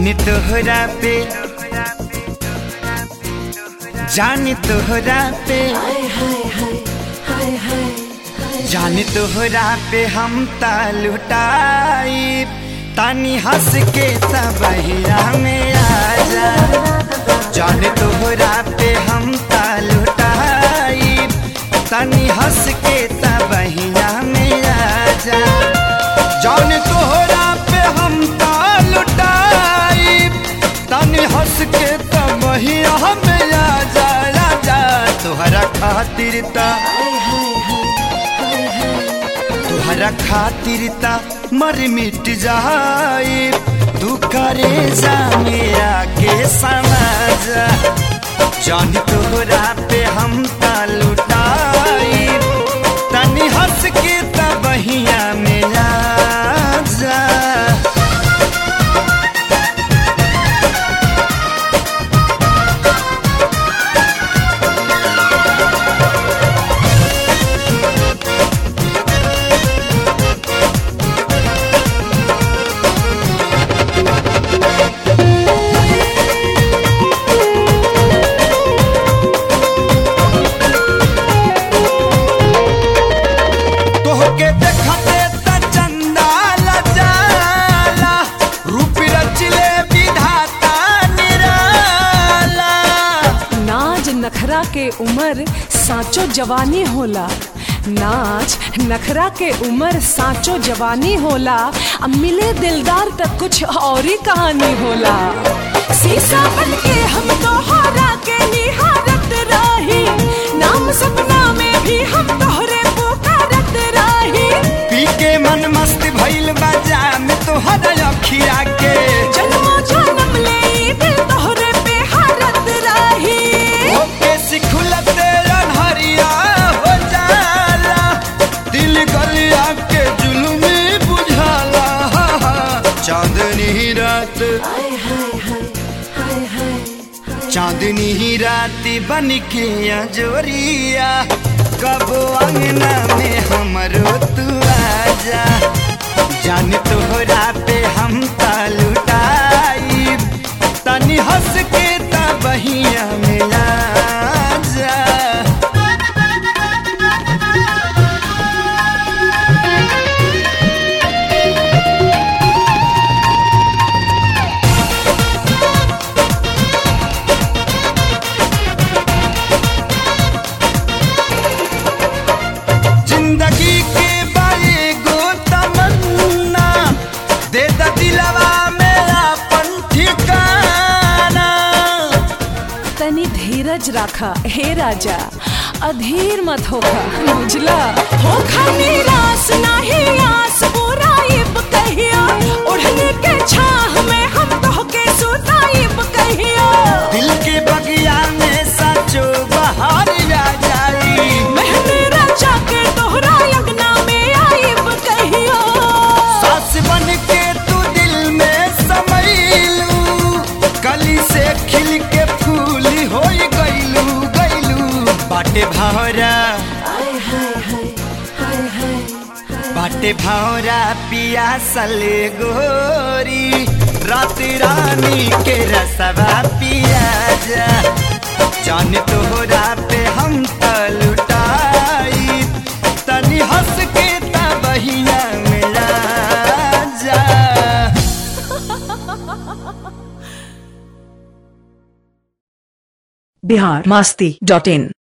जान तोहरा पे जान तोहरा पे जान तोहरा पे हम तालुटाई तानी हंस के तबहिया में आजा जान तोहरा पे हम तालुटाई तानी हंस के तबहिया में आजा जान तोहरा पे हम तालुटाई तानी हंस के तबहिया में आजा राजा तोहरा खातिर ता तोहरा खातिर ता मर मिट जाए तू करे जा मेरा के समाज जान तोहरा पे हम ता लुटाई तनी हंस के तबहिया में जा तोहके देखते त चंदा लजाला रूप रचले विधाता निराला नाज नखरा के उमर साचो जवानी होला नाच नखरा के उमर साचो जवानी होला अब मिले दिलदार तक कुछ और ही कहानी होला शीशा बन के हम तोहरा के निहारत रही नाम सपना में भी हम तोहरे पुकारत रही पी के मन मस्त भइल बाजा में तोहरा अखिया के जन्मों जन्म ले ई दिल तोहरे पे हारत रही ओके सिखुलते अनहरिया हो जाला दिल गलिया के जुलुमी बुझाला चांदनी रात चांदनी ही रात बन के अजोरिया कब अंगना में हमरो तू आजा जान तोहरा पे हम तालुटाई तनी हंस के तबहिया मिला जा जिंदगी के बारे गो तमन्ना दे द दिलवा मेरा अपन ठिकाना तनी धीरज राखा हे राजा अधीर मत होखा बुझला होखा निराश नाही आस बुराइब कहिया ओढ़ने के छाह में हम तोहके सुताइब कहिया दिल के बगिया में सचो बहार आ जाई मेहंदी राजा के तोहरा अंगना में आइब कहिया सास बन के तू दिल में समैलू कली से खिल के फूल हो गईलू गईलू बाटे भौरा बाटे भौरा पिया सले गोरी रात रानी के रसवा पिया जा जान तोहरा पे हम तलुटाई तनी हंस के तबहिया मिला जा बिहार मस्ती डॉट इन